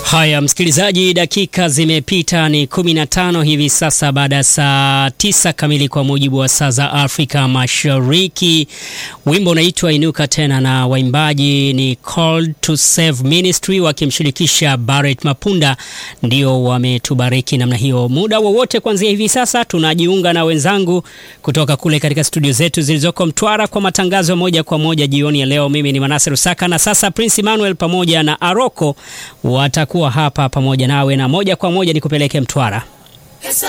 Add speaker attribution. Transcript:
Speaker 1: Haya msikilizaji, dakika zimepita ni 15 hivi sasa baada ya saa tisa kamili kwa mujibu wa saa za Afrika Mashariki. Wimbo unaitwa Inuka Tena na waimbaji ni Called to Save Ministry wakimshirikisha Barrett Mapunda, ndio wametubariki namna hiyo. Muda wowote kuanzia hivi sasa tunajiunga na wenzangu kutoka kule katika studio zetu zilizoko Mtwara kwa matangazo moja kwa moja jioni ya leo. Mimi ni Manase Rusaka na sasa Prince Emmanuel pamoja na Aroko watakuwa hapa pamoja nawe na moja kwa moja nikupeleke Mtwara.